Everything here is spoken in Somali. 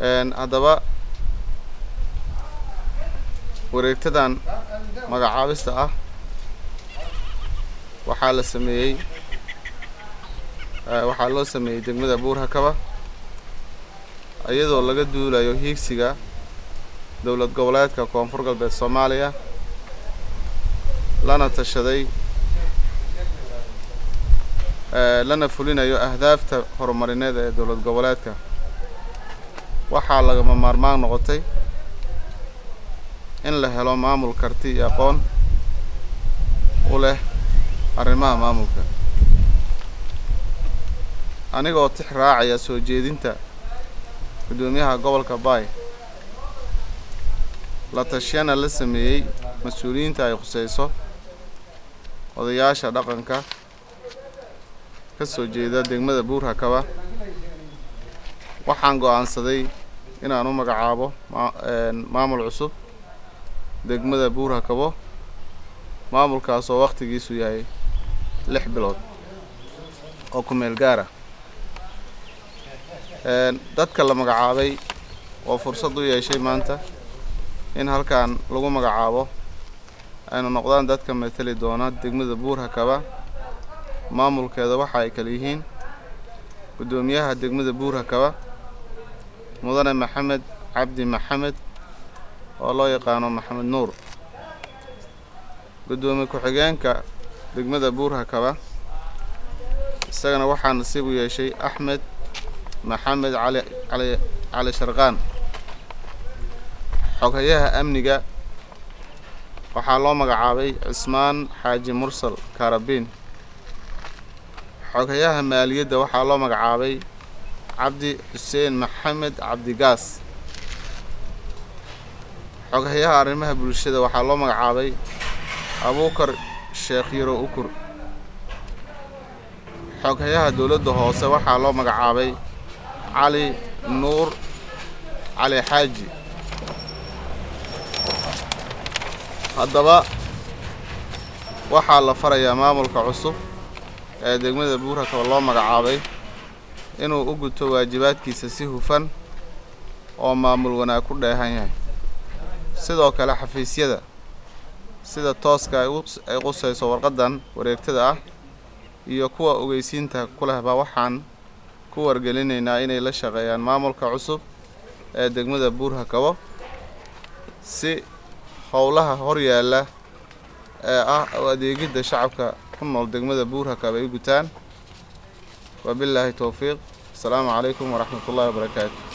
haddaba wareegtadan magacaabista ah waxaa la sameeyey waxaa loo sameeyey degmada buurhakaba iyadoo laga duulayo hiigsiga dowlad goboleedka koonfur galbeed soomaaliya lana tashaday lana fulinayo ahdaafta horumarineed ee dowlad goboleedka waxaa lagama maarmaan noqotay in la helo maamul karti iyo aqoon u leh arrimaha maamulka anigoo tix raacaya soo jeedinta guddoomiyaha gobolka baay la tashiyana la sameeyey mas-uuliyiinta ay khuseyso odayaasha dhaqanka ka soo jeeda degmada buurhakaba waxaan go-aansaday inaan u magacaabo maamul cusub degmada buurhakabo maamulkaas oo wakhtigiisu yahay lix bilood oo ku meel gaara dadka la magacaabay oo fursad u yeeshay maanta in halkan lagu magacaabo ayna noqdaan dadka mateli doona degmada buurhakaba maamulkeeda waxa ay kala yihiin guddoomiyaha degmada buurhakaba mudane maxamed cabdi maxamed oo loo yaqaano maxamed nuur guddoomiye ku-xigeenka degmada buurhakaba isagana waxaa nasiib u yeeshay axmed maxamed cali cali cali sharqaan xoghayaha amniga waxaa loo magacaabay cismaan xaaji mursal kaarabiin xoghayaha maaliyadda waxaa loo magacaabay cabdi xuseen maxamed cabdigaas xoghayaha arrimaha bulshada waxaa loo magacaabay abuukar sheekh yaro ukur xoghayaha dowladda hoose waxaa loo magacaabay cali nuur cali xaaji haddaba waxaa la farayaa maamulka cusub ee degmada buurhakaba loo magacaabay inuu u guto waajibaadkiisa si hufan oo maamul wanaag ku dheehan yahay sidoo kale xafiisyada sida tooska ay qusayso warqaddan wareegtada ah iyo kuwa ogeysiinta ku lehba waxaan ku wargelinaynaa inay la shaqeeyaan maamulka cusub ee degmada buurhakabo si howlaha horyaalla ee ah oo adeegidda shacabka ku nool degmada buurhakaba ay u gutaan wabilaahi towfiiq asalaamu calaykum waraxmat ullahi wabarakaatu